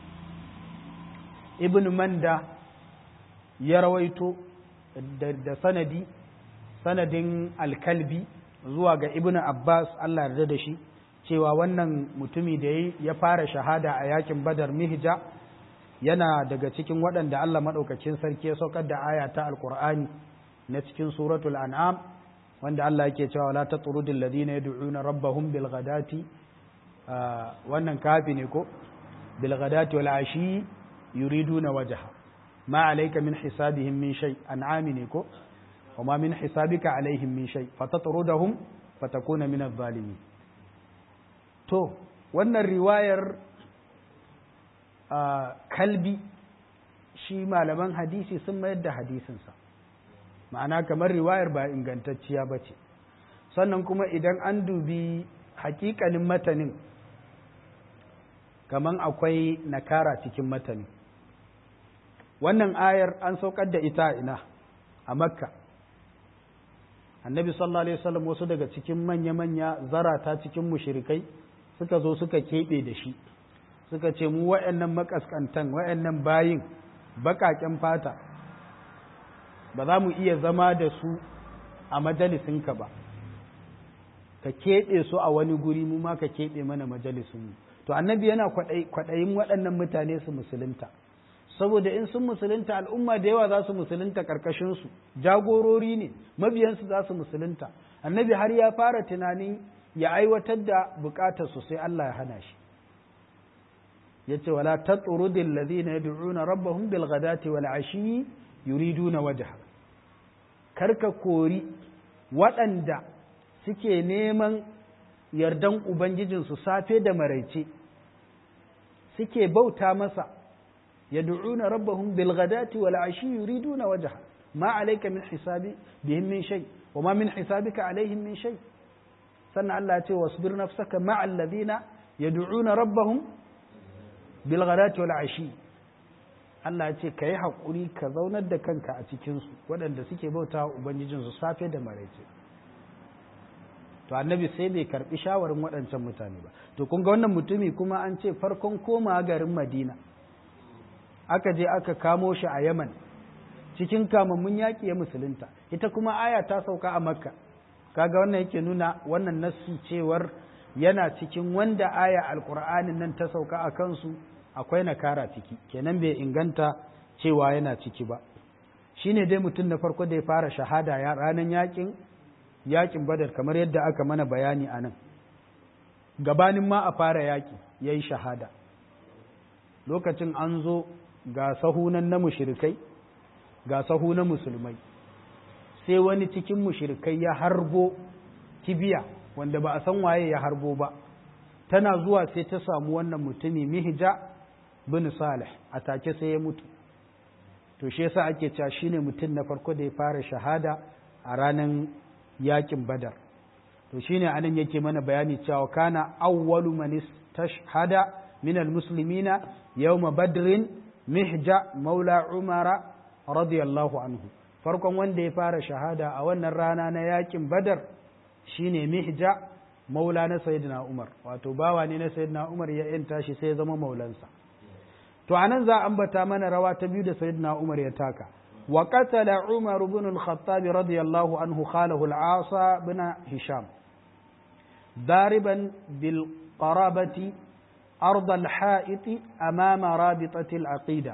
Speaker 1: ibn manda ya rawaito da sanadi sanadin alkalbi zuwa ga ibn abbas allah yarda da shi cewa wannan mutumi da ya fara shahada a yakin badar mihja yana daga cikin waɗanda allah maɗaukacin sarki ya saukar da aya ta alkur'ani na cikin suratul an'am wanda allah yake cewa la tatrudil ladina yad'una rabbahum bil ghadati wannan kafi ne ko bil ghadati wal ashi yuriduna wajha ma alayka min hisabihim min shay an'ami ne ko وما من حسابك عليهم من شيء فتطردهم فتكون من الظالمين to wannan riwayar kalbi shi malaman hadisi sun mayar da hadisinsa ma'ana kamar riwayar ba ingantacciya ba ce sannan kuma idan an dubi hakikanin matanin kamar akwai nakara cikin matanin wannan ayar an saukar da ita ina a makka annabi sallallahu alaihi wasallam wasu daga cikin manya-manya zarata cikin mushrikai suka zo suka keɓe da shi suka ce mu wa'annan makaskantan wa'annan bayin baƙaƙen fata ba za mu iya zama da su a majalisinka ba ka keɓe su a wani guri mu ma ka keɓe mana majalisinmu to annabi yana kwaɗayin waɗannan mutane su musulunta saboda in sun musulunta al'umma da yawa za su musulunta ƙarƙashinsu jagorori ne mabiyansu za su musulunta annabi har ya fara tunanin ya aiwatar da buƙatarsu sai Allah ya hana shi ya ce wala ta tsurudin lazina ya du'una rabbahum bil ghadati wal ashi yuriduna wajha karka kori waɗanda suke neman yardan ubangijinsu safe da maraice suke bauta masa yad'una rabbahum bil ghadati wal ashi yuriduna wajha ma alayka min hisabi bihim min shay wa ma min hisabika alaihim min shay sannan Allah ya ce wasbir nafsaka ma alladhina yad'una rabbahum bil ghadati wal ashi Allah ya ce kai hakuri ka zaunar da kanka a cikin su waɗanda suke bauta ubangijinsu safe da maraice to annabi sai bai karbi shawarin waɗancan mutane ba to kun ga wannan mutumi kuma an ce farkon koma garin madina aka je aka kamo shi a yaman cikin kamammun yaƙi ya musulunta ita kuma aya ta sauka a makka kaga wannan yake nuna wannan nassi cewar yana cikin wanda aya alƙur'anin nan ta sauka a kansu akwai nakara ciki kenan bai inganta cewa yana ciki ba shine dai mutum na farko da ya fara shahada ya ranar yaƙin yakin badar kamar yadda aka mana bayani a nan gabanin ma a fara yaki ya yi shahada lokacin an zo ga sahunan na mushirikai ga sahu na musulmai sai wani cikin mushirikai ya harbo kibiya wanda ba a san waye ya harbo ba tana zuwa sai ta samu wannan mutumi mihja bin salih a take sai ya mutu to shi yasa ake cewa shine mutum na farko da ya fara shahada a ranar yakin badar to shine anan yake mana bayani cewa kana awwalu man istashhada min almuslimina yawma badrin mihja maula umara radiyallahu anhu farkon wanda ya fara shahada a wannan rana na yakin badar shine mihja maula na sayyidina umar wato bawa ne na sayyidina umar ya yanta shi sai ya zama maulansa to anan za a ambata mana rawa ta biyu da sayyidina umar ya taka وقتل عمر بن الخطاب رضي الله عنه خاله العاص بن هشام ضاربا بالقرابة أرض الحائط أمام رابطة العقيدة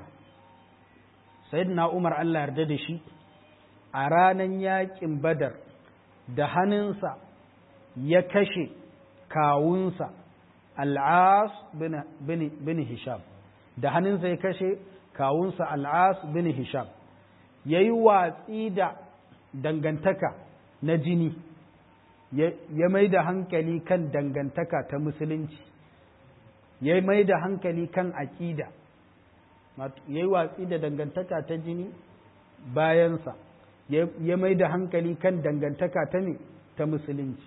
Speaker 1: سيدنا عمر الله يرددشي أرانا ياكم بدر دهننسا يكشي كاونسا العاص بن, بن, بن هشام دهننسا يكشي كاونسا العاص بن هشام ya yi watsi da dangantaka na jini ya mai da hankali kan dangantaka ta musulunci ya mai da hankali kan aƙida ya yi watsi da dangantaka ta jini bayansa ya mai da hankali kan dangantaka ta ne ta musulunci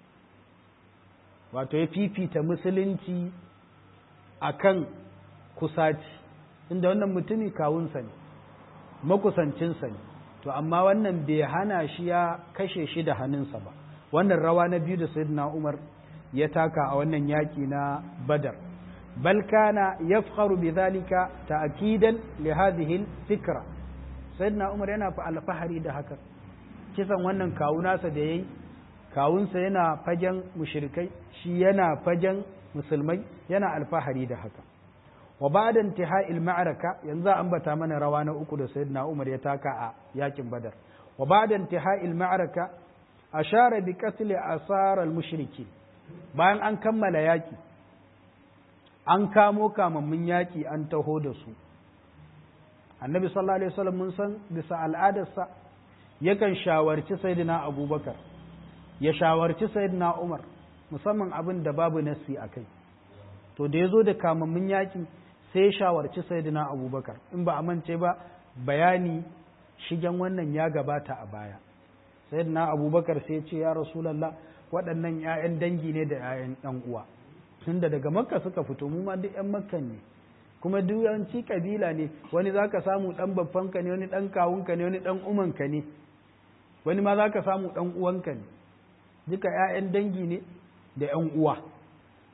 Speaker 1: wato ya fifita musulunci a kan kusaci inda wannan mutumi kawunsa ne makusancinsa ne to amma wannan bai hana shi ya kashe shi da hannunsa ba wannan rawa na biyu da sayyidina Umar ya taka a wannan yaki na Badar bal kana yafkharu bidhalika ta'kidan li hadhihi fikra sayyidina Umar yana fa alfahari da haka kisan wannan kawunasa da yayi kawunsa yana fagen mushrikai shi yana fagen musulmai yana alfahari da haka wa ba'da intihai al-ma'raka yanzu an bata mana rawa na uku da sayyidina Umar ya taka a yakin Badar wa ba'da intihai al-ma'raka ashara bi qatl asar al-mushrikin bayan an kammala yaki an kamo kamammun yaki an taho da su annabi sallallahu alaihi wasallam mun san bisa al'adarsa yakan shawarci sayyidina Abubakar ya shawarci sayyidina Umar musamman abin da babu nasi akai to da yazo da kamammun yaki sai ya shawarci sayyidina abubakar in ba a mance ba bayani shigen wannan ya gabata a baya sayyidina abubakar sai ce ya rasulallah waɗannan 'ya'yan dangi ne da 'ya'yan ɗan uwa tunda daga makka suka fito mu ma duk 'yan makkan ne kuma duk yawanci kabila ne wani zaka samu ɗan babbanka ne wani ɗan kawunka ne wani ɗan umanka ne wani ma zaka samu ɗan uwanka ne duka 'ya'yan dangi ne da 'yan uwa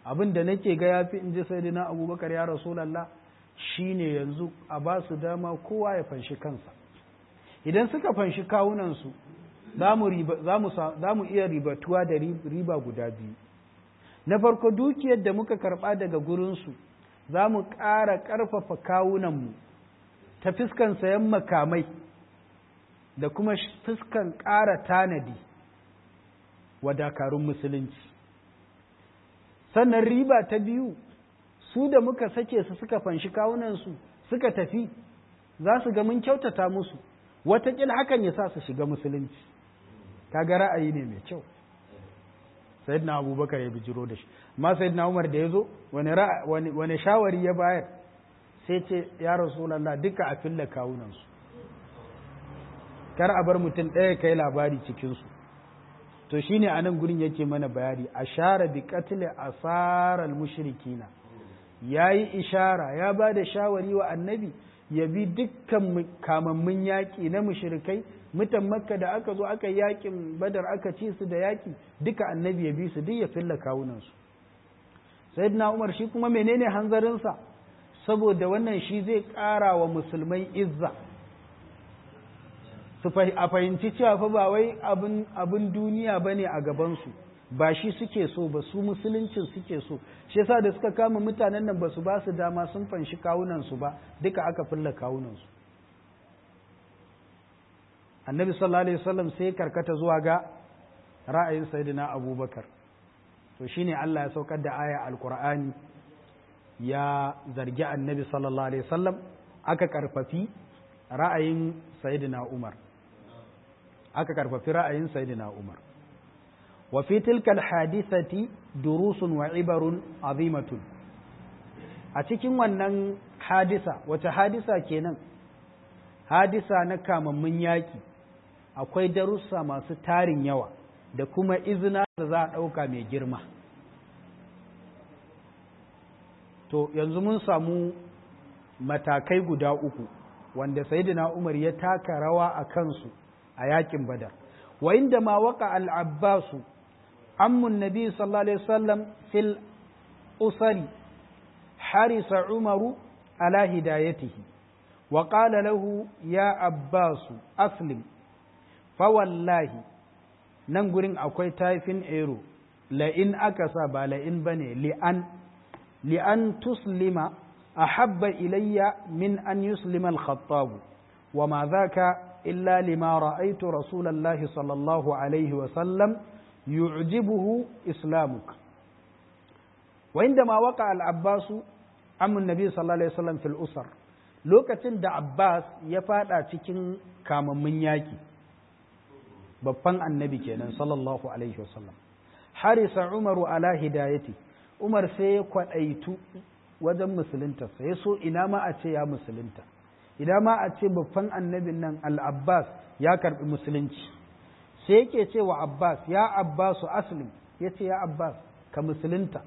Speaker 1: abin da nake ga yafi in ji sayyidina abubakar ya rasulallah shine yanzu a ba su dama kowa ya fanshi kansa idan suka fanshi kawunansu za mu iya ribatuwa da riba guda biyu na farko dukiyar da muka karɓa daga gurinsu za mu ƙara ƙarfafa kawunanmu ta fuskan sayan makamai da kuma fuskan ƙara tanadi wa dakarun musulunci sannan riba ta biyu su da muka sake su suka fanshi kawunansu suka tafi za su ga mun kyautata musu watakila hakan ya sa su shiga musulunci kaga ra'ayi ne mai kyau sayyidina abubakar ya bijiro da shi amma sayyidina umar da ya zo wani shawari ya bayar sai ce ya rasulallah duka a filla kawunansu kar a bar mutum ɗaya kai labari cikinsu to shine a nan gurin yake mana bayani a share bi katile asarar mushrikina ya yi ishara ya ba da shawari wa annabi ya bi dukkan kamammun yaƙi na mushrikai mutan makka da aka zo aka yaƙin badar aka ci su da yaƙi duka annabi ya bi su duk ya filla kawunansu sayyidina umar shi kuma menene hanzarinsa saboda wannan shi zai ƙara wa musulmai izza su a fahimci cewa fa ba wai abin duniya ba ne a gabansu ba shi suke so ba su musuluncin suke so shi yasa da suka kama mutanen nan ba su ba su dama sun fanshi kawunansu ba duka aka fulla kawunansu annabi sallallahu alaihi wasallam sai karkata zuwa ga ra'ayin sayyidina abubakar to shine Allah ya saukar da aya alqur'ani ya zargi annabi sallallahu alaihi wasallam aka karfafi ra'ayin sayyidina umar aka karfafi ra'ayin sayyidina umar wa fi tilka alhadithati durusun wa ibarun azimatun a cikin wannan hadisa wace hadisa kenan hadisa na kamammun yaki akwai darussa masu tarin yawa da kuma izina da za a ɗauka mai girma to yanzu mun samu matakai guda uku wanda sayyidina umar ya taka rawa a kansu a yakin badar wa inda ma waka al-abbasu ammun nabi sallallahu alaihi wasallam fil usari harisa umaru ala hidayatihi wa qala lahu ya abbasu aslim fa wallahi nan gurin akwai taifin ero la'in aka sa ba la'in bane li'an li'an tuslima ahabba ilayya min an yuslima al-khattab wa ma dhaka illa lima ra'aytu rasulallahi sallallahu alaihi wa sallam yu'jibuhu islamuk wa indama waqa al-abbasu amun nabi sallallahu alaihi wasallam fil usar lokacin da abbas ya fada cikin kamammun yaki babban annabi kenan sallallahu alaihi wasallam harisa umaru ala hidayati umar sai ya kwadaitu wajen musulunta sai so ina ma a ce ya musulunta ina ma a ce babban annabin nan al-abbas ya karbi musulunci sai yake ce wa abbas ya abbasu aslim yace ya abbas ka musulunta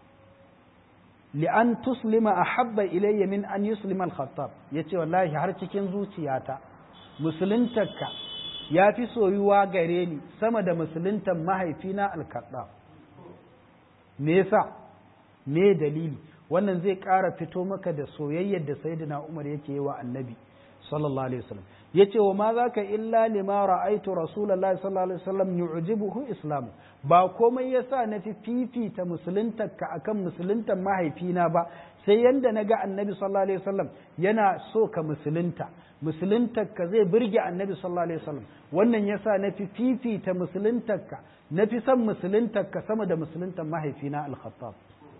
Speaker 1: li'an tuslima ahabba ilayya min an yuslima al-khattab yace wallahi har cikin zuciyata musuluntarka ya fi soyuwa gare ni sama da musuluntar mahaifina al-khattab me yasa me dalili wannan zai ƙara fito maka da soyayyar da sayyidina Umar yake yi wa annabi sallallahu alaihi wasallam yace wa ma zaka illa lima ra'aitu rasulullahi sallallahu alaihi wasallam yu'jibuhu islam ba komai yasa na fi fifita musuluntar ka akan musuluntar mahaifina ba sai yanda naga annabi sallallahu alaihi wasallam yana so ka musulunta musuluntar ka zai burge annabi sallallahu alaihi wasallam wannan yasa na fi fifita musuluntar ka na fi son musuluntar ka sama da musuluntar mahaifina al-khattab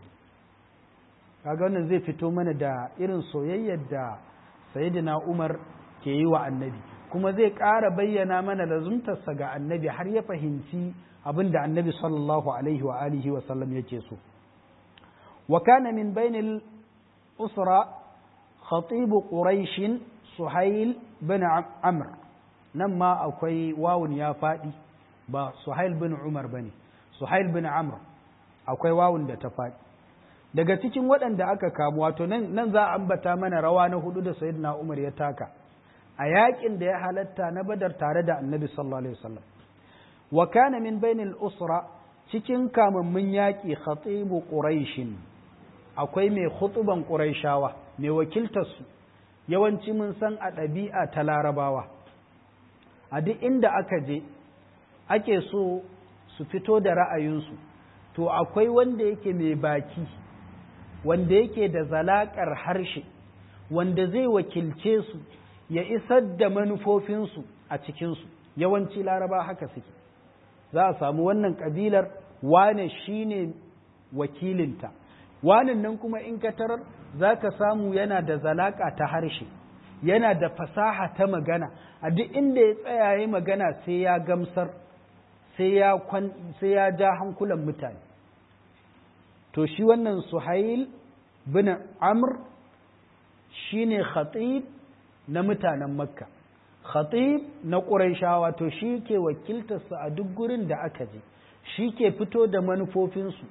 Speaker 1: kaga wannan zai fito mana da irin soyayyar da sayyidina Umar ke yi wa annabi kuma zai ƙara bayyana mana lazumtarsa ga annabi har ya fahimci abin da annabi sallallahu alaihi wa alihi wa sallam yake so wa kana min bainil usra khatib quraish suhail bin amr nan ma akwai wawun ya faɗi ba suhail bin umar bane suhail bin amr akwai wawun da ta faɗi daga cikin waɗanda aka kamu wato nan za a ambata mana rawa na hudu da sayyidina Umar ya taka a yakin da ya halatta na badar tare da annabi sallallahu alaihi wasallam wa kana min bainil usra cikin kamammun yaƙi khatibu ƙuraishin akwai mai khutuban ƙuraishawa mai wakiltarsu yawanci mun san a ɗabi'a ta larabawa a duk inda aka je ake so su fito da ra'ayinsu to akwai wanda yake mai baki wanda yake da zalaƙar harshe wanda zai wakilce su ya isar da manufofinsu a cikinsu yawanci laraba haka suke za a samu wannan ƙabilar wane shine wakilinta wanan nan kuma in ka tarar za ka samu yana da zalaƙa ta harshe yana da fasaha ta magana a duk inda ya tsaya ya magana sai ya gamsar sai ya ja hankulan mutane to shi wannan suhail bin amr shine khatib na mutanen makka khatib na ƙuraishawa to shi ke wakiltarsa a duk gurin da aka je shi ke fito da manufofinsu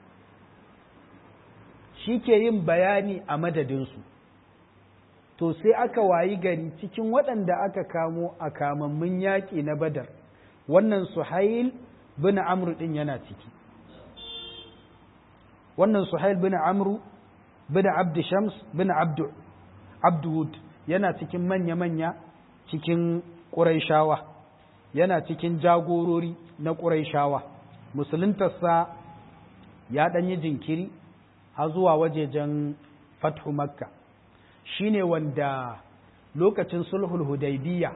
Speaker 1: shi ke yin bayani a madadinsu to sai aka wayi gari cikin waɗanda aka kamo a kamammun yaƙi na badar wannan suhail bin amru ɗin yana ciki wannan suhail bin amru bin abdu shams bin abdu abduwud yana cikin manya-manya cikin ƙuraishawa yana cikin jagorori na ƙuraishawa musuluntarsa ya ɗanyi jinkiri har zuwa wajejen fathu makka shine wanda lokacin sulhul hudaybiya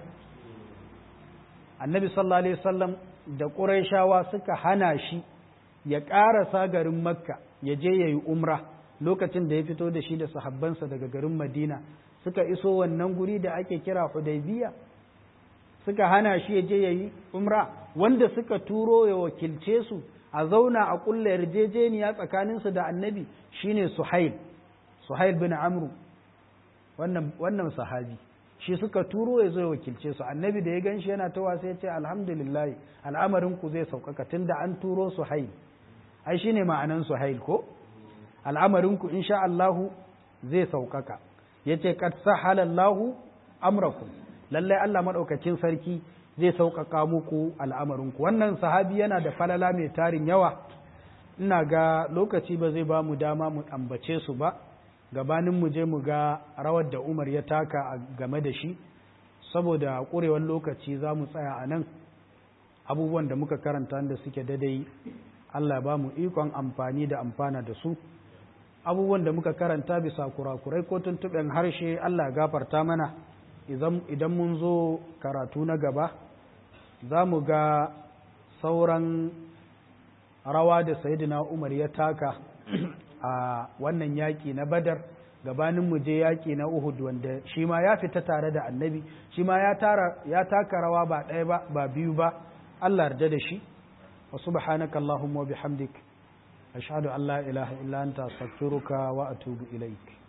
Speaker 1: annabi sallallahu alaihi wasallam da ƙuraishawa suka hana shi ya ƙarasa garin makka ya je ya yi umra lokacin da ya fito da shi da sahabbansa daga garin madina suka iso wannan guri da ake kira hudaybiya suka hana shi ya je ya yi umra wanda suka turo ya wakilce su a zauna a kulla yarjejeniya tsakaninsu da annabi shine suhail suhail bin amru wannan wannan sahabi shi suka turo ya zo ya wakilce su annabi da ya gan shi yana ta wasa ya ce alhamdulillah al'amarin ku zai sauƙaƙa tunda an turo suhail ai shine ma'anan suhail ko al'amarin ku insha Allah zai sauƙaƙa yace qad sahala Allah amrakum lallai Allah madaukakin sarki zai sauƙaƙa muku al'amarin ku wannan sahabi yana da falala mai tarin yawa ina ga lokaci ba zai ba mu dama mu ambace su ba gabanin mu je mu ga rawar da Umar ya taka a game da shi saboda ƙurewar lokaci za mu tsaya a nan abubuwan da muka karanta da suke dadai Allah ba mu ikon amfani da amfana da su abubuwan da muka karanta bisa kurakurai ko tuntuɓen harshe Allah gafarta mana idan mun zo karatu na gaba za mu ga sauran rawa da sayidina Umar ya taka a wannan yaƙi na badar gabanin mu je yaƙi na Uhud wanda shi ma ya fita tare da annabi shi ma ya taka rawa ba ɗaya ba ba biyu ba Allah yarda da shi wa subhanaka Allahumma wa bihamdik ashhadu an la ilaha illa anta astaghfiruka wa atubu ilaik